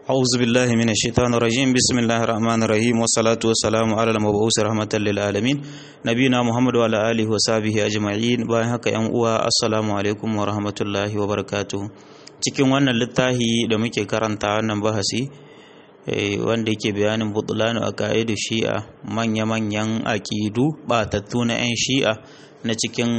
أعوذ بالله من الشيطان الرجيم بسم الله الرحمن الرحيم والصلاة والسلام على المبعوث رحمة للعالمين نبينا محمد وعلى آله وصحبه أجمعين bayan haka yan uwa assalamu alaikum wa rahmatullahi wa barakatuh cikin wannan littafi da muke karanta wannan bahasi wanda yake bayanin butulanu a ka'idu shi'a manya-manyan aƙidu batattu na 'yan shi'a na cikin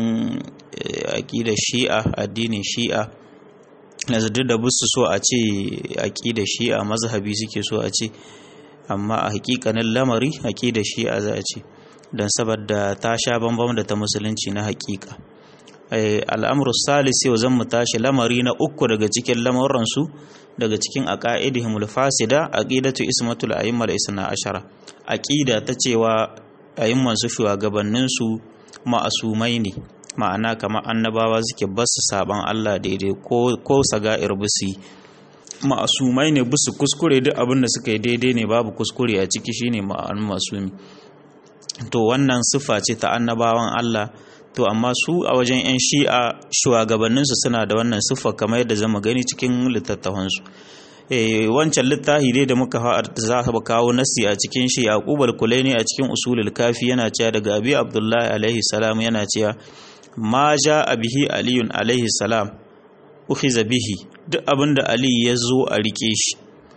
aƙidar shi'a addinin shi'a na duk da busu so a ce aƙidar shi'a mazhabi suke so a ce amma a hakikanin lamari aƙidar shi'a za a ce don saboda ta sha bambam da ta musulunci na hakika al'amuru salis yau zan mu tashi lamari na uku daga cikin lamuransu daga cikin aqaidihim fasida aqidatu ismatul a'immal isna ashara aqida ta cewa a'imman su shugabannin su ma'asumai ne ma'ana kamar annabawa suke basu saban Allah daidai ko ko saga'ir busi ma'asumai ne busu kuskure duk abin da suka yi daidai ne babu kuskure a ciki shine ma'an masumi to wannan siffa ce ta annabawan Allah to amma su a wajen 'yan shi'a shugabanninsu suna da wannan siffa kamar yadda zama gani cikin littattafansu wancan littafi dai da muka za ka kawo nasi a cikin shi a kubal kulaini a cikin usulul kafi yana cewa daga abi abdullahi alaihi salam yana cewa ma ja bihi aliyun alaihi salam ukhiza bihi duk abinda ali ya zo a rike shi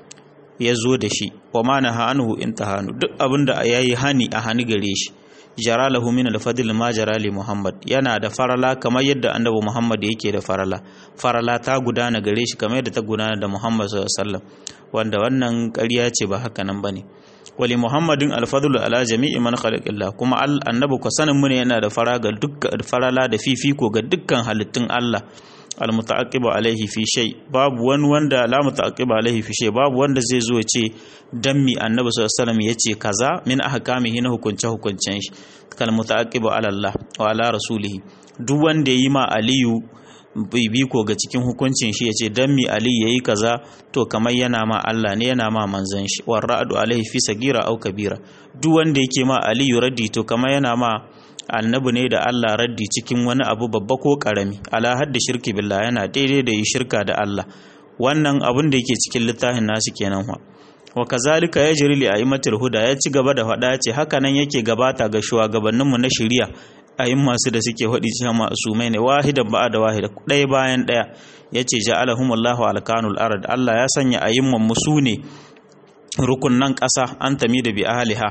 ya zo da shi wa ma naha anhu intahanu duk abinda yayi hani a hani gare shi jara lahu min al-fadl ma jara li Muhammad yana da farala kamar yadda annabi Muhammad yake da farala farala ta gudana gare shi kamar yadda ta gudana da Muhammad sallallahu alaihi wasallam wanda wannan ƙarya ce ba haka nan bane wali Muhammadin al-fadlu ala jami'i man khalaqillah kuma annabi ko sanin mu ne yana da fara ga dukkan farala da fifiko ga dukkan halittun Allah almuta'aqqibu alaihi fi shay babu wani wanda la muta'aqqibu alaihi fi shay babu wanda zai zo ya ce dan mi annabi sallallahu alaihi wasallam yace kaza min ahkamihi na hukunce hukuncen shi kal muta'aqqibu ala Allah wa ala rasulihi duk wanda yi ma aliyu bibiko ga cikin hukuncin shi yace dan mi ali yayi kaza to kamar yana ma Allah ne yana ma manzon shi war ra'du alaihi fi sagira au kabira duk wanda yake ma aliyu raddi to kamar yana ma annabi ne da Allah raddi cikin wani abu babba ko karami ala hadda shirki billah yana daidai da yi shirka da Allah wannan abin da yake cikin littafin nasu kenan wa wa kazalika yajri li aimatul huda ya ci gaba da faɗa ce haka nan yake gabata ga shugabannin mu na shari'a ayin masu da suke faɗi cewa masumai ne wahidan ba'a da wahida ɗaya bayan ɗaya yace ja'alahumullahu alkanul ard Allah ya sanya ayimman musu ne rukunnan ƙasa an tami da bi ahliha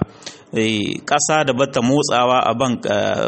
ƙasa da bata motsawa a ban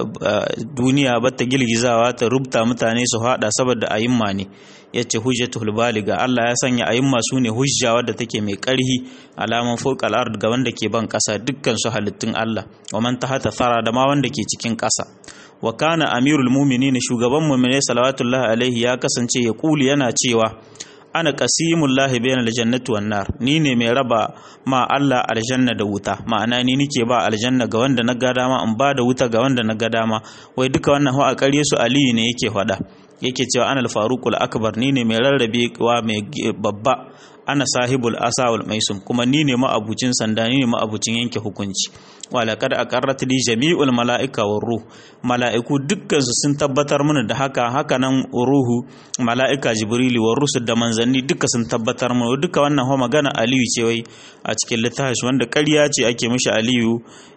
duniya bata girgizawa ta rubta mutane su hada saboda ayimma ne yace hujjatul baliga Allah ya sanya ayimma su ne hujja wadda take mai ƙarhi alaman fawqal ard ga wanda ke ban ƙasa dukkan su halittun Allah wa man tahata thara da ma wanda ke cikin ƙasa wa kana amirul mu'minin shugaban mu'mine salawatullahi alaihi ya kasance ya kuli yana cewa ana qasimullahi bainal jannati wan nar ni ne mai raba ma Allah aljanna da wuta ma'ana ni nike ba aljanna ga wanda na ga dama in ba da wuta ga wanda na ga dama wai duka wannan a ƙarye su aliyu ne yake faɗa yake cewa ana al-faruqul akbar ni ne mai rarrabe wa mai babba ana sahibul asawul maisum kuma ni ne ma'abucin sanda ni ne ma'abucin yanke hukunci wala kad aqarrat li jami'ul mala'ika war ruh mala'iku dukkan su sun tabbatar mana da haka haka nan ruhu mala'ika jibrili war rusul da manzanni duka sun tabbatar mana duka wannan ho magana aliyu ce wai a cikin littafi wanda ƙarya ce ake mishi aliyu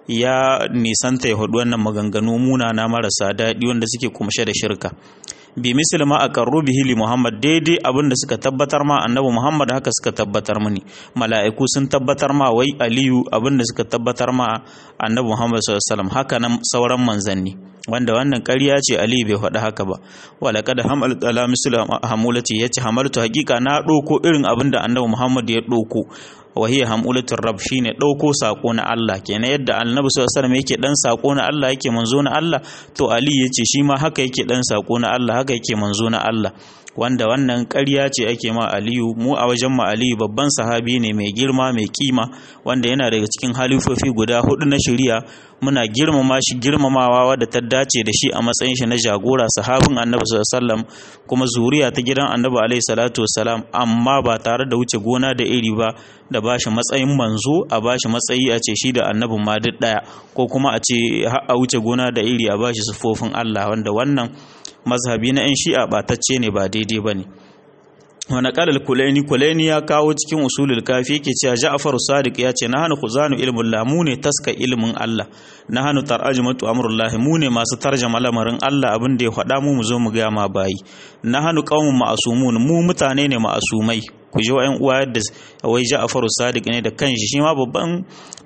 ya nisanta ya hudu wannan maganganu munana marasa daɗi wanda suke kumshe da shirka bi misal ma a karru bihi li Muhammad daidai abin da suka tabbatar ma annabi Muhammad haka suka tabbatar mini mala'iku sun tabbatar ma wai Aliyu abin da suka tabbatar ma annabi Muhammad sallallahu alaihi wasallam haka nan sauran manzanni wanda wannan ƙarya ce Ali bai faɗi haka ba wala kada hamal ala misal hamulati yace hamaltu hakika na ɗauko irin abin da annabi Muhammad ya ɗauko wahiyya hamulatul rab shine dauko sako na Allah kenan yadda annabi sallallahu alaihi wasallam yake dan sako na Allah yake manzo na Allah to Ali yace shi ma haka yake dan sako na Allah haka yake manzo na Allah wanda wannan ƙarya ce ake ma Aliyu mu a wajen ma Aliyu babban sahabi ne mai girma mai kima wanda yana daga cikin halifofi guda hudu na shari'a muna girmama shi girmamawa wadda ta dace da shi a matsayin shi na jagora sahabin Annabi sallallahu alaihi wasallam kuma zuriya ta gidan Annabi alaihi salatu wasalam amma ba tare da wuce gona da iri ba da bashi matsayin manzo a bashi matsayi a ce shi da annabin ma duk daya ko kuma a ce a wuce gona da iri a bashi sufofin Allah wanda wannan mazhabi na 'yan shi'a batacce ne ba daidai ba ne wani kalal kulaini kulaini ya kawo cikin usulul kafi yake cewa ja'far sadiq ya ce nahanu khuzanu ilmul la mu ne taska ilmin Allah nahanu tarajumatu amrullah mu ne masu tarjama lamarin Allah abin da ya faɗa mu mu zo mu ga ma bayi nahanu qaumun ma'asumun mu mutane ne ma'asumai ku ji wa'yan uwa yadda wai ja'far sadiq ne da kanshi shi ma babban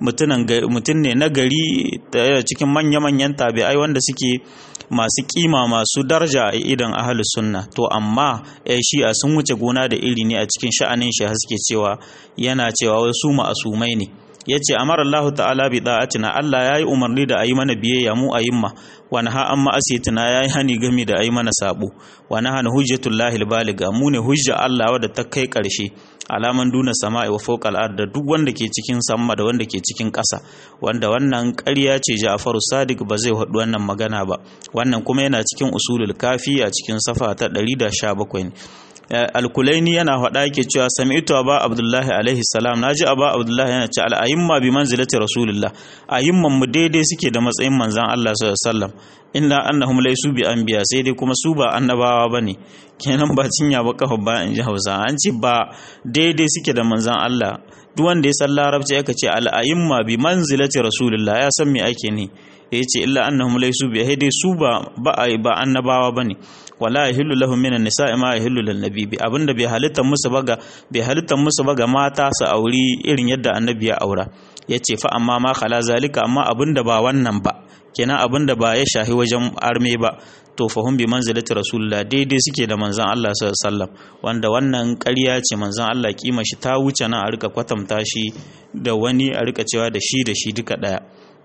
mutum ne na gari cikin manya-manyan tabi'ai wanda suke masu kima masu daraja a idan ahalus sunna to amma ya shi'a sun wuce gona da iri ne a cikin sha'anin shi haske cewa yana cewa wasu ma'asumai ne ya ce amara Allah ta'ala bi da'atina Allah ya yi umarni da a yi mana biyayya mu a yimma wa naha an ma'asiyatina ya yi hani gami da a yi mana sabo wa naha na hujjatullahi baliga mu ne hujja Allah wadda ta kai karshe alaman duna sama'i wa fawqal ard da duk wanda ke cikin sama da wanda ke cikin ƙasa wanda wannan ƙarya ce Ja'faru Sadiq ba zai haɗu wannan magana ba wannan kuma yana cikin usulul kafi a cikin safa ta 117 ne alkulaini yana faɗa yake cewa sami'tu aba abdullahi alaihi salam naji aba abdullahi yana ce al'ayimma bi manzilati rasulillah ayimman mu daidai suke da matsayin manzon Allah sallallahu alaihi wasallam illa annahum laysu bi anbiya sai dai kuma su ba annabawa bane kenan ba cinya ba kafa ba in ji Hausa an ce ba daidai suke da manzon Allah duk wanda ya san larabci aka ce al'ayimma bi manzilati rasulillah ya san me ake ne ya ce illa annahum laysu bi dai su ba ba annabawa bane wala yahillu lahum minan nisa'i ma yahillu lin nabi bi abinda bai halitta musu baga bai halitta musu baga mata su auri irin yadda annabi ya aura yace fa amma ma khala zalika amma abinda ba wannan ba kenan abinda ba ya shahi wajen arme ba to fahum bi manzilati rasulullah daidai suke da manzon Allah sallallahu alaihi wasallam wanda wannan ƙarya ce manzon Allah kima shi ta wuce nan a rika kwatanta shi da wani a rika cewa da shi da shi duka daya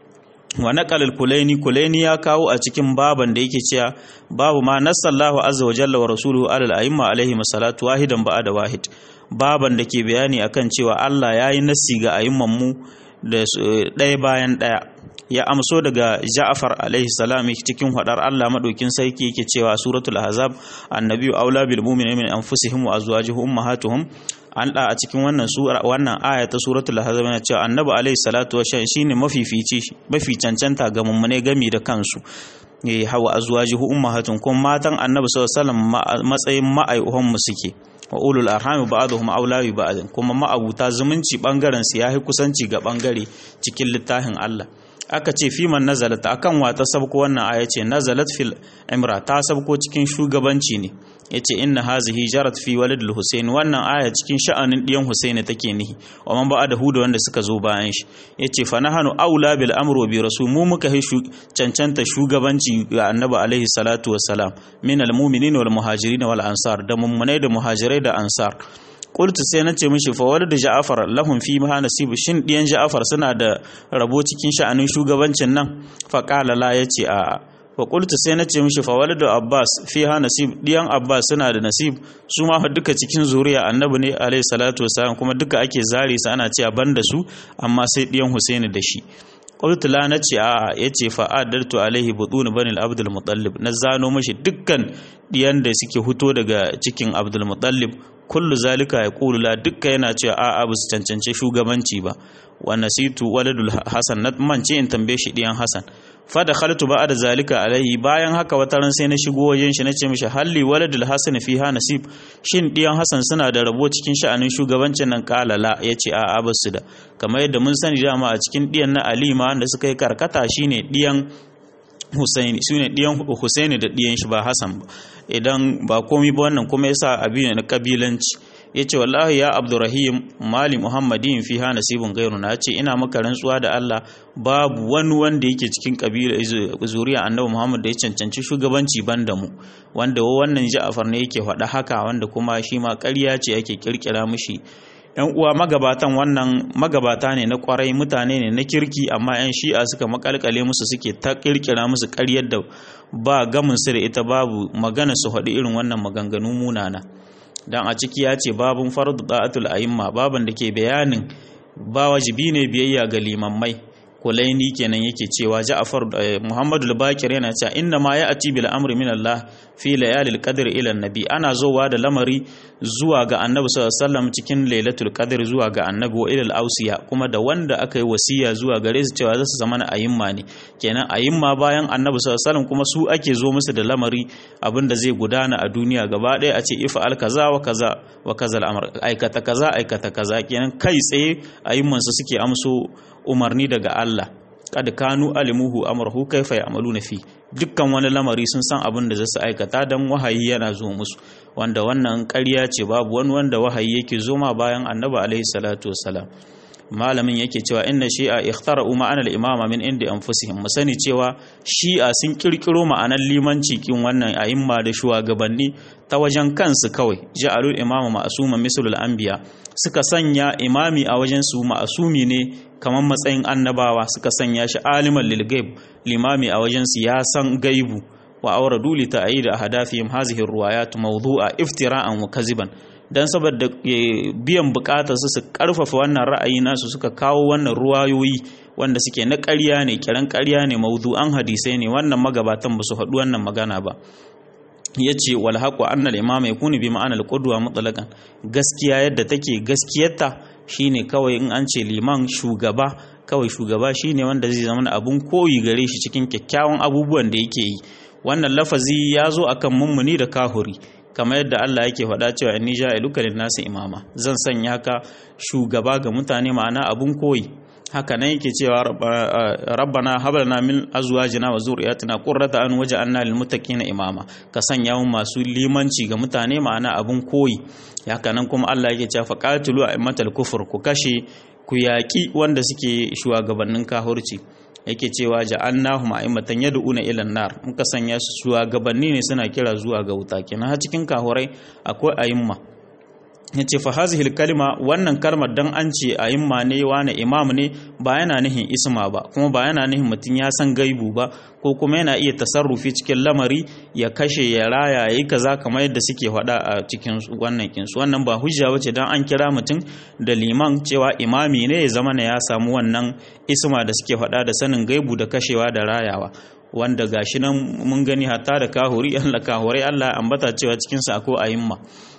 wa naqalal kulaini kulaini ya kawo a cikin baban da yake cewa babu ma nasallahu azza wa jalla wa rasuluhu alal a'imma alaihi salatu wahidan ba'da wahid baban da ke bayani akan cewa Allah yayi nassi ga a'imman mu da ɗaya bayan ɗaya ya amso daga Ja'far alaihi salam cikin hadar Allah madaukin sarki yake cewa suratul ahzab annabiyyu aula bil mu'minina min anfusihim wa azwajihim ummahatuhum an da a cikin wannan sura wannan aya ta suratul ahzab yana cewa annabi alaihi salatu wasallama shine mafifici mafi cancanta ga mummune gami da kansu eh hawa azwajihu ummahatun kuma matan annabi sallallahu alaihi wasallam matsayin ma'aihuhan mu suke wa ulul arham ba'dhum awla bi ba'd kuma ma'abuta zumunci bangaren su yayi kusanci ga bangare cikin littafin Allah aka ce fiman nazalat akan wata sabko wannan aya ce nazalat fil imra ta sabko cikin shugabanci ne yace inna hazihi jarat fi walidul husain wannan aya cikin sha'anin diyan husaini take nihi wa man ba'da huda wanda suka zo bayan shi yace fa nahanu aula bil amru bi rasul mu muka hi cancanta shugabanci ga annabi alaihi salatu wassalam min al mu'minin wal muhajirin wal ansar da mummunai da muhajirai da ansar qultu sai na ce mishi fa walid ja'far lahum fi ma nasib shin diyan ja'far suna da rabo cikin sha'anin shugabancin nan fa qala la yace a fa qultu sai na ce mishi fa walid abbas fi ha nasib diyan abbas suna da nasib su ma fa duka cikin zuriya annabi ne alayhi salatu wasalam kuma duka ake zari su ana cewa banda su amma sai diyan husaini da shi qultu la nace a yace fa adartu alaihi butun bani al-abdul muttalib na zano mashi dukkan diyan da suke huto daga cikin abdul muttalib kullu zalika ya ƙulu la dukka yana cewa a'a ba su cancance shugabanci ba wa nasitu waladul hasan na mance in tambaye shi diyan hasan fa da khaltu ba da zalika alaihi bayan haka wata ran sai na shigo wajen shi nace mishi halli waladul hasan fi ha nasib shin diyan hasan suna da rabo cikin sha'anin shugabancin nan kala la yace a'a ba su da kamar yadda mun sani dama a cikin diyan na alima wanda suka yi karkata shine diyan Husaini su ne ɗiyan Husaini da ɗiyan shi ba Hassan ba idan ba komi ba wannan kuma yasa abin na kabilanci yace wallahi ya Abdurrahim mali Muhammadin fi ha nasibun gairu na ce ina maka rantsuwa da Allah babu wani wanda yake cikin kabila zuriya Annabi Muhammad da ya cancanci shugabanci banda mu wanda wannan Ja'far ne yake faɗa haka wanda kuma shi ma ƙarya ce yake kirkira mishi yan uwa magabatan wannan magabata ne na kwarai mutane ne na kirki amma yan shi'a suka makalkale musu suke ta kirkira musu ƙaryar da ba gamin su da ita babu magana su haɗu irin wannan maganganu munana dan a ciki ya ce babun fardu da'atul a'imma baban da ke bayanin ba wajibi ne biyayya ga limammai kulaini kenan yake cewa Ja'far Muhammadu al-Bakir yana cewa inna ma ya'ti bil amri min Allah fi layalil qadr ila nabi ana zowa da lamari zuwa ga annabi sallallahu alaihi wasallam cikin lailatul qadr zuwa ga annabi wa ilal ausiya kuma da wanda aka yi wasiya zuwa gare su cewa za su zama na ayimma ne kenan ayimma bayan annabi sallallahu alaihi wasallam kuma su ake zo musu da lamari abinda zai gudana a duniya gaba ɗaya a ce ifa al kaza wa kaza wa kaza al'amr aikata kaza aikata kaza kenan kai tsaye ayimman su suke amso umarni daga Allah kad kanu alimuhu amrahu kaifa ya'maluna fi dukkan wani lamari sun san abin da zasu aikata dan wahayi yana zo musu wanda wannan ƙarya ce babu wani wanda wahayi yake zo ma bayan annabi alaihi salatu wassalam malamin yake cewa inna shi'a ikhtara'u ma'ana al-imama min indi anfusihim mu sani cewa shi'a sun kirkiro ma'anar limanci kin wannan a'imma da shugabanni ta wajen kansu kawai ja'alul imama ma'suma mislul anbiya suka sanya imami a wajen su ma'asumi ne kamar matsayin annabawa suka sanya shi aliman lil gaib limami a wajen su ya san gaibu wa auradu li ta'yid ahadafihim hazihi ruwayat mawdu'a iftira'an wa kaziban dan saboda biyan bukatar su su karfafa wannan ra'ayi nasu suka kawo wannan ruwayoyi wanda suke na ƙarya ne kiran ƙarya ne mawdu'an hadisai ne wannan magabatan ba su haɗu wannan magana ba yace wal haqu anna al imama yakunu bi ma'ana al qudwa mutlaqan gaskiya yadda take gaskiyarta shine kawai in an ce liman shugaba kawai shugaba shine wanda zai zama abun koyi gare shi cikin kyakkyawan abubuwan da yake yi wannan lafazi ya zo akan mummuni da kahuri kamar yadda Allah yake faɗa cewa inni ja'iluka lin-nasi imama zan sanya ka shugaba ga mutane ma'ana abun koyi haka nan yake cewa rabbana hab lana min azwajina wa zurriyatina qurrata an waj'alna lil muttaqina imama ka sanya mu masu limanci ga mutane ma'ana abun koyi haka nan kuma Allah yake cewa faqatilu a'immatal kufur ku kashe ku yaƙi wanda suke shugabannin kahurci yake cewa ja'annahum a'immatan yad'una ila nar muka sanya su shugabanni ne suna kira zuwa ga wuta kenan har cikin kahurai akwai a'imma yace fa hazihi kalima wannan kalmar dan an ce a'imma ne wani imam ne ba yana nihin isma ba kuma ba yana nihin mutum ya san gaibu ba ko kuma yana iya tasarrufi cikin lamari ya kashe ya raya yayi kaza kamar yadda suke faɗa a cikin wannan kinsu wannan ba hujja bace dan an kira mutum da liman cewa imami ne ya zama ne ya samu wannan isma da suke faɗa da sanin gaibu da kashewa da rayawa wanda gashi nan mun gani hatta da kahuri Allah kahurai Allah ambata cewa cikin sa akwai ayimma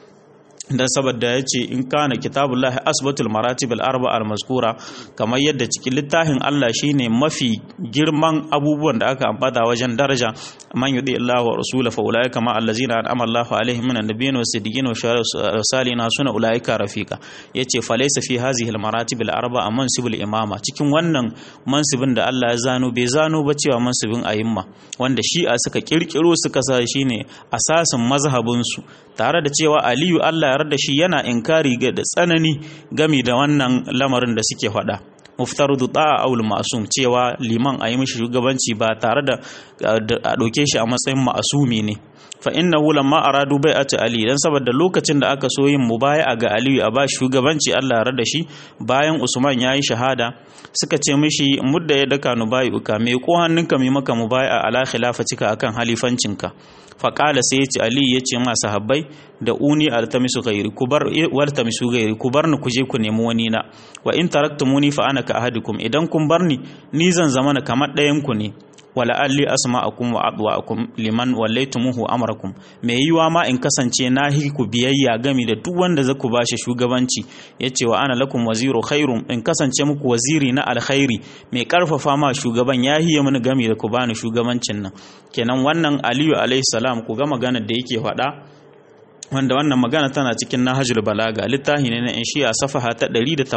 dan saboda ya ce in kana kitabullahi asbatul maratib al-arba al-mazkura kamar yadda cikin littafin Allah shine mafi girman abubuwan da aka ambata wajen daraja man yudi Allah wa rasula fa ulai kama allazina an'ama Allahu alaihim minan nabiyyin was-siddiqin was-salihin suna ulaika rafiqa yace fa laysa fi hadhihi al-maratib al-arba mansibul imama cikin wannan mansibin da Allah ya zano bai zano ba cewa mansibin ayimma wanda shi'a suka kirkiro suka sa shine asasin mazhabin su tare da cewa Aliyu Allah ya da shi yana inkari ga da tsanani gami da wannan lamarin da suke faɗa muftarudu ta'a aul ma'sum cewa liman a yi mishi shugabanci ba tare da a ɗauke shi a matsayin ma'asumi ne fa innahu lamma aradu bai'ati ali dan saboda lokacin da aka so yin mubaya'a ga aliyu a ba shugabanci Allah ya da shi bayan usman yayi shahada suka ce mishi mudda ya daka nubayuka me ko hannunka mai maka mubaya'a ala khilafatika akan halifancinka faƙala sai ya ce ali ya ce ma sahabbai da uni altamisu gairi ku bar waltamisu gairi ku bar ni ku je ku nemi wani na wa in taraktumuni fa ana ka ahadikum idan kun bar ni ni zan zama na kamar ɗayan ku ne wala alli asma'akum wa adwa'akum liman wallaitumuhu amrakum me yiwa ma in kasance na hi ku biyayya gami da duk wanda za ku bashi shugabanci yace wa ana lakum waziru khairum in kasance muku waziri na alkhairi mai karfafa ma shugaban ya hiye mini gami da ku bani shugabancin nan kenan wannan aliyu alaihi salam ku ga maganar da yake faɗa wanda wannan magana tana cikin nahajul balaga littafi ne na in shi a safaha ta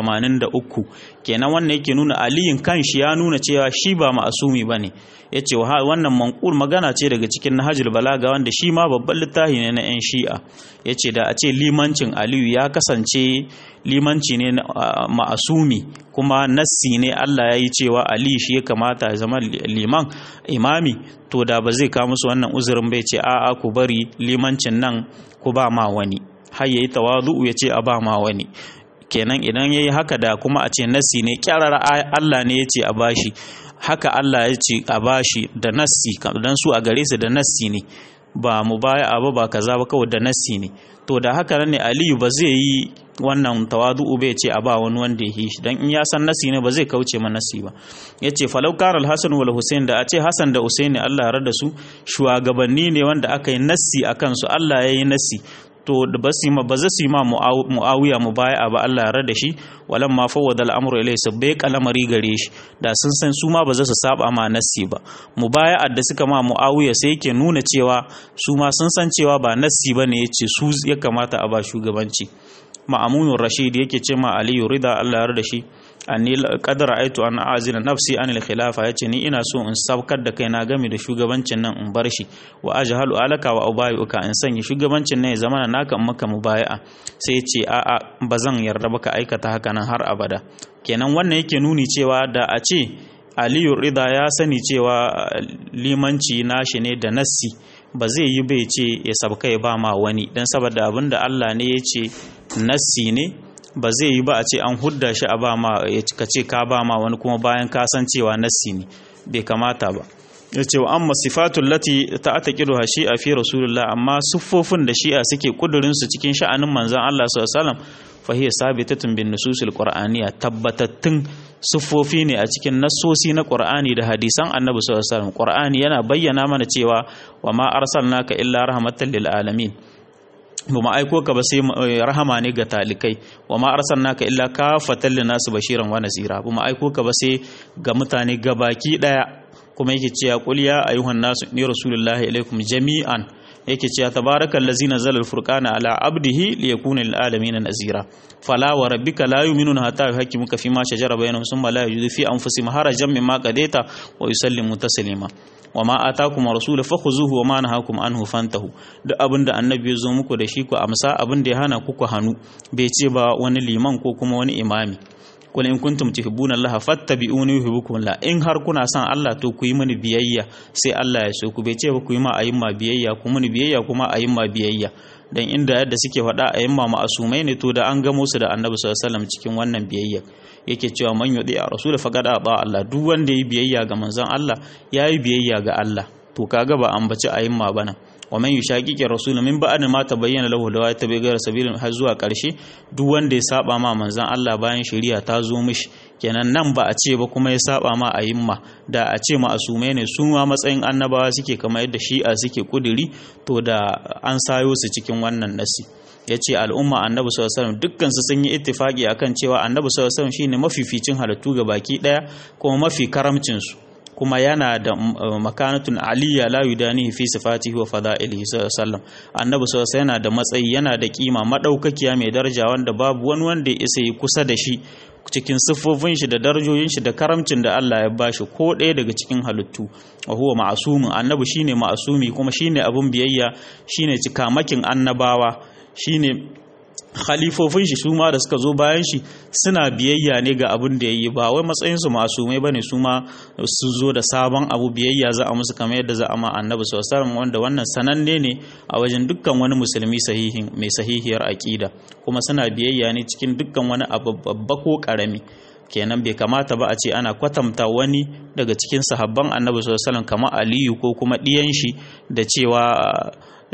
183 kenan wannan yake nuna aliyin kanshi ya nuna cewa shi ba ma'asumi bane yace wannan manqul magana ce daga cikin nahajul balaga wanda shi ma babban littafi ne na yan shi'a yace da a ce limancin aliyu ya kasance limanci ne ma'asumi kuma nassi ne Allah ya yi cewa ali shi ya kamata ya zama liman imami to da ba zai kawo musu wannan uzurin bai ce a'a ku bari limancin nan ku ba ma wani har yayi tawazu ya ce a ba ma wani kenan idan yayi haka da kuma a ce nassi ne kyarar Allah ne ya ce a bashi haka Allah ya ce a bashi da nassi dan su a gare su da nassi ne ba mu baya abu ba kaza ba kawai da nassi ne to da haka nan ne Aliyu ba zai yi wannan tawadu'u bai ce a ba wani wanda ya shi dan in ya san nasi ne ba zai kauce ma nasi ba yace falau kana al-hasan wal husain da a ce hasan da husaini Allah ya rada su shugabanni ne wanda aka yi nasi akan su Allah ya yi nasi to da ba su ma ba za su yi ma muawiya mu baya ba Allah ya rada shi walan ma fawwada al'amru ilai su bai kalamari gare shi da sun san su ma ba za su saba ma nassi ba mubaya da suka ma muawiya sai yake nuna cewa su ma sun san cewa ba nassi bane yace su ya kamata a ba shugabanci ma'amunur rashid yake ce ma aliyu rida Allah ya rada shi anni qad ra'aytu an a'zina nafsi an al-khilafa yace ni ina so in sabkar da kaina game da shugabancin nan in bar shi wa ajhalu alaka wa ubayuka in sanya shugabancin nan ya zama naka maka mubaya'a sai yace a a bazan yarda baka aikata haka nan har abada kenan wannan yake nuni cewa da a ce Aliyu Rida ya sani cewa limanci nashi ne da nassi ba zai yi bai ce ya sabka ya ba ma wani dan saboda abinda Allah ne ya ce nassi ne ba zai yi ba a ce an hudda shi a ba ma ka ce ka ba ma wani kuma bayan ka san cewa nassi ne bai kamata ba ya ce wa amma sifatul lati ta ataqidu shi'a fi rasulullah amma siffofin da shi'a suke kudurin su cikin sha'anin manzon Allah sallallahu alaihi wasallam fa hiya sabitatun bin nususil qur'aniyya tabbatattun siffofi ne a cikin nassosi na qur'ani da hadisan annabi sallallahu alaihi wasallam qur'ani yana bayyana mana cewa wa ma arsalnaka illa rahmatan lil alamin ba ma aiko ka ba sai rahama ne ga talikai wa ma arsalnaka illa kafatan linnas bashiran wa nasira ba ma aiko ka ba sai ga mutane gabaki daya kuma yake cewa qul ya ayyuhan nasu ni rasulullahi ilaikum jami'an yake cewa tabarakal ladzi nazzala al-furqana ala abdihi liyakuna lil alamin nazira fala wa rabbika la yu'minuna hatta yuhaqqimuka fi ma shajara bainahum thumma la yajidu fi anfusihim harajan mimma qadaita wa yusallimu taslima wa ma atakum rasulu fakhuzuhu wa ma nahakum anhu fantahu duk abinda annabi ya zo muku da shi ku amsa abinda ya hana ku ku hanu bai ce ba wani liman ko kuma wani imami kul in kuntum tuhibbuna Allah fattabi'uni yuhibbukum Allah in har kuna son Allah to ku yi mini biyayya sai Allah ya so ku bai ce ba ku yi ma ayyuma biyayya ku mini biyayya kuma ayyuma biyayya dan inda yadda suke faɗa ayyuma ma'asumai ne to da an gamo su da Annabi sallallahu alaihi wasallam cikin wannan biyayya yake cewa man yudi a rasul faqad ata Allah duk wanda yi biyayya ga manzon Allah yayi biyayya ga Allah to kaga ba an baci ayyuma bana wa man yushaqiqi rasul min ba'd ma tabayyana lahu da ta bai gara sabilin har zuwa karshe duk wanda ya saba ma manzon Allah bayan shari'a ta zo mishi kenan nan ba a ce ba kuma ya saba ma a yimma da a ce ma'asume ne su ma matsayin annabawa suke kamar yadda shi'a suke kuduri to da an sayo su cikin wannan nasi ya ce al'umma annabi sallallahu alaihi wasallam dukkan su sun yi ittifaki akan cewa annabi sallallahu alaihi wasallam shine mafificin halittu ga baki daya kuma mafi karamcin su kuma yana da makanatun aliyya la yudanihi fi sifatihi wa fada'ilihi sallallahu annabi sallallahu yana da matsayi yana da kima madaukakiya mai daraja wanda babu wani wanda ya isa yi kusa da shi cikin siffofin shi da darajojin shi da karamcin da Allah ya bashi ko ɗaya daga cikin halittu wa huwa ma'asumin annabi shine ma'asumi kuma shine abun biyayya shine cikamakin annabawa shine khalifofin shi su ma da suka zo bayan shi suna biyayya ne ga abin da ya yi ba wai matsayinsu masumai ba ne su ma su zo da sabon abu biyayya za a musu kamar yadda za a ma annabi sallallahu wanda wannan sananne ne a wajen dukkan wani musulmi sahihin mai sahihiyar aƙida kuma suna biyayya ne cikin dukkan wani abu babba ko ƙarami kenan bai kamata ba a ce ana kwatanta wani daga cikin sahabban annabi sallallahu kamar aliyu ko kuma ɗiyan shi da cewa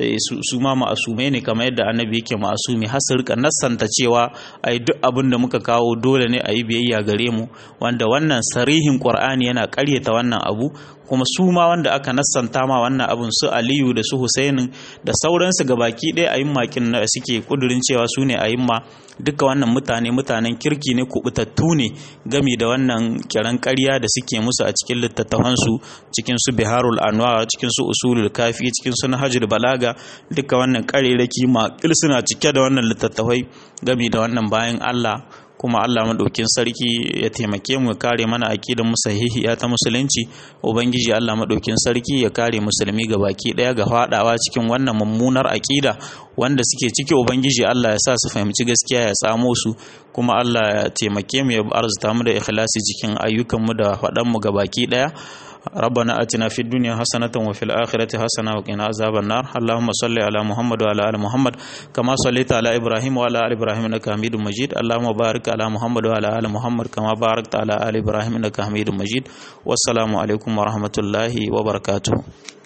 su ma ma'asumai ne kamar yadda annabi yake ma'asumi har su rika nassanta cewa ai duk abin da muka kawo dole ne a yi biyayya gare mu wanda wannan sarihin qur'ani yana karyata wannan abu kuma su ma wanda aka nassanta ma wannan abun su aliyu da su husainin da sauransu ga baki ɗaya a yin makin da suke kudurin cewa su ne a yin ma duka wannan mutane mutanen kirki ne kubutattu ne gami da wannan kiran ƙarya da suke musu a cikin littattafansu cikin su biharul anwar cikin su usulul kafi cikin su nahjul balaga duka wannan ƙarerake maƙil suna cike da wannan littattafai gami da wannan bayan Allah kuma Allah maɗaukin sarki ya taimake mu ya kare mana aƙidar mu sahihiya ta musulunci ubangiji Allah maɗaukin sarki ya kare musulmi ga baki ɗaya ga faɗawa cikin wannan mummunar aƙida wanda suke ciki ubangiji Allah ya sa su fahimci gaskiya ya tsamo su kuma Allah ya taimake mu ya arzuta mu da ikhlasi cikin ayyukan mu da faɗan mu ga baki ɗaya ربنا آتنا في الدنيا حسنة وفي الآخرة حسنة وقنا عذاب النار اللهم صل على محمد وعلى آل محمد كما صليت على إبراهيم وعلى آل إبراهيم إنك حميد مجيد اللهم بارك على محمد وعلى آل محمد كما باركت على آل إبراهيم إنك حميد مجيد والسلام عليكم ورحمة الله وبركاته